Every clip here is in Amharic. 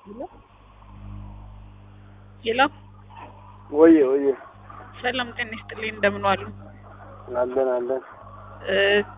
ሄሎ ወየ ወየ ሰላም ጤና ይስጥልኝ እንደምን ዋሉ? አለን አለን። እ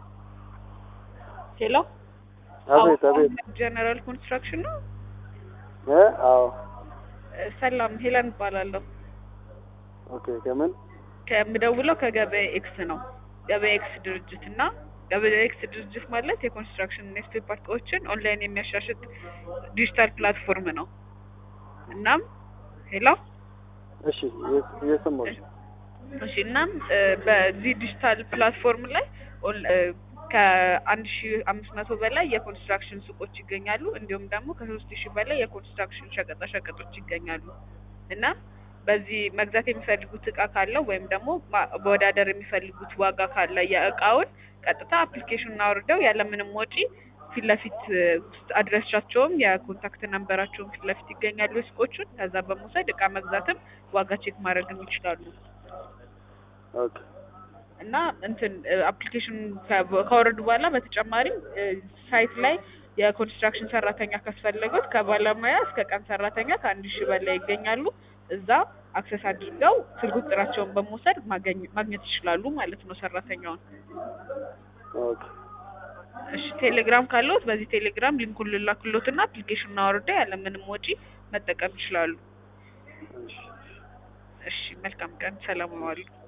ሄሎ አቤት አቤት። ጀነራል ኮንስትራክሽን ነው። እ አዎ እ ሰላም ሄለን እባላለሁ። ኦኬ። ከምን ከምደውለው ከገበያ ኤክስ ነው። ገበያ ኤክስ ድርጅት እና ገበያ ኤክስ ድርጅት ማለት የኮንስትራክሽን እና የስፔር ፓርት እቃዎችን ኦንላይን የሚያሻሽጥ ዲጂታል ፕላትፎርም ነው። እናም ሄሎ እሺ፣ እየ- እየሰማሁሽ እሺ እናም እ በዚህ ዲጂታል ፕላትፎርም ላይ ኦን- እ ከአንድ ሺ አምስት መቶ በላይ የኮንስትራክሽን ሱቆች ይገኛሉ። እንዲሁም ደግሞ ከሶስት ሺህ በላይ የኮንስትራክሽን ሸቀጣ ሸቀጦች ይገኛሉ። እና በዚህ መግዛት የሚፈልጉት እቃ ካለው ወይም ደግሞ ማ- መወዳደር የሚፈልጉት ዋጋ ካለ የእቃውን ቀጥታ አፕሊኬሽኑን አውርደው ያለምንም ወጪ ፊት ለፊት እ ውስጥ አድራሻቸውም የኮንታክት ነንበራቸውን ፊት ለፊት ይገኛሉ የሱቆቹን። ከዛ በመውሰድ እቃ መግዛትም ዋጋ ቼክ ማድረግም ይችላሉ። ኦኬ እና እንትን አፕሊኬሽን ካወረዱ በኋላ በተጨማሪም እ ሳይት ላይ የኮንስትራክሽን ሰራተኛ ካስፈለጉት ከባለሙያ እስከ ቀን ሰራተኛ ከአንድ ሺህ በላይ ይገኛሉ። እዛ አክሰስ አድርገው ስልክ ቁጥራቸውን በመውሰድ ማገኝ- ማግኘት ይችላሉ ማለት ነው ሰራተኛውን። ኦኬ እሺ ቴሌግራም ካለዎት በዚህ ቴሌግራም ሊንኩን ልላክሎትና አፕሊኬሽኑን አውርደው ያለምንም ወጪ መጠቀም ይችላሉ። እሺ እሺ መልካም ቀን፣ ሰላም ዋሉ።